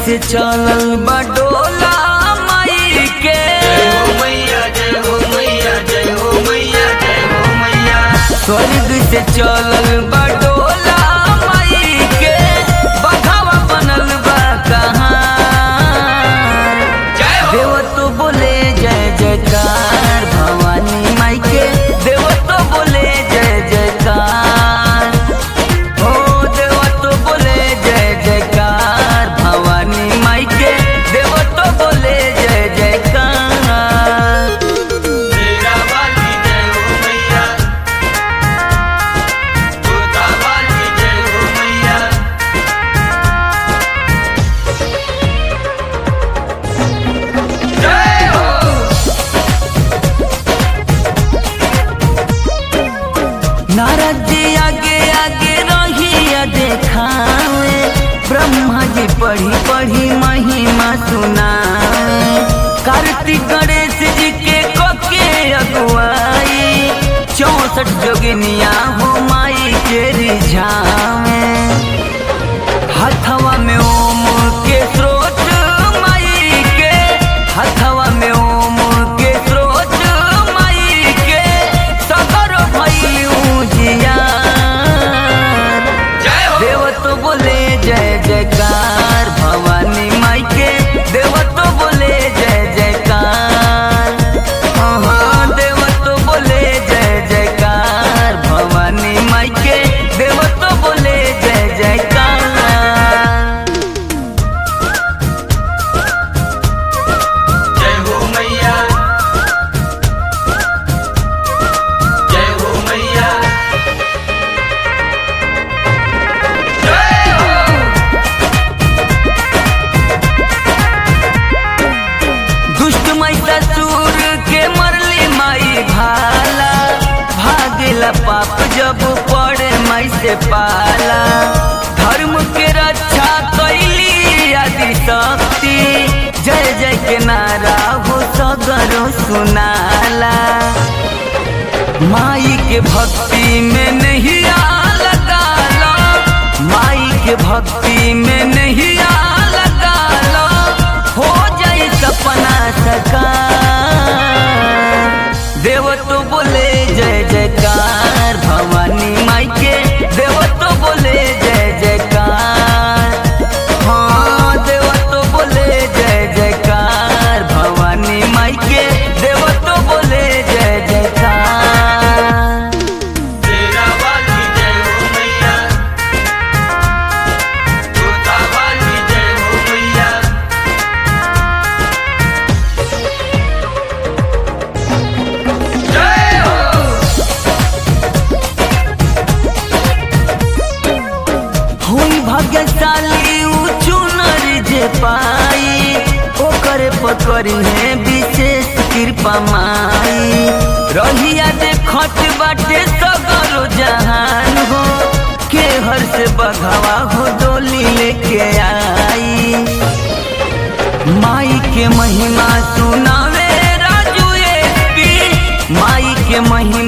से चलल बडोला माई के स्वर्ग से चलल बडोला माई के बघावा बनल बा कहाँ देव तो बोले जय जयकार भवानी माई के देव तो बोले जय जयकार ओ देव तो बोले जय जयकार भवानी माई के देव तो बोले जय जयकार नारद जी आगे आगे रहिया देखावे ब्रह्मा जी पढ़ी पढ़ी महिमा सुनावे कार्तिक गणेश जी के कोके अगुवाई चौसठ जोगिनिया हो माई के रिझावे हथवा में ओम के स्रोत माई के हथवा में ओम के स्रोत माई के सगर भइलू जिया देव तो बोले जय जयकार भवानी माई के देव तो बोले जय जयकार हाँ देव तो बोले जय जयकार भवानी माई के देव तो बोले जय जयकार जय हो मैया जय हो मैया जय हो दुष्ट महिषासुर के मरली माई भाला भागेला पाप जब पड़े माई से पाला धर्म के रक्षा कैली आदि शक्ति जय जय के नारा हो सगरो सुनाला माई के भक्ति में नहीं आ लगा लो माई के भक्ति में नहीं आ लगा लो हो जाए सपना सकार देव तो बोले जय जयकार भवानी माई के देव तो बोले जय जयकार हाँ देव तो बोले जय जयकार भवानी माई के देव तो बोले जय जयकार तेरा वाली जय हो मैया तोता वाली जय हो मैया जय हो हुई भाग्यशाली ऊ चुनर जे पाई ओकर पकड़ी है विशेष कृपा माई रहिया देखत बाटे सगरो जहान हो के हर से बघवा हो डोली लेके आई माई के महिमा सुनावे राजू एसपी माई के महिमा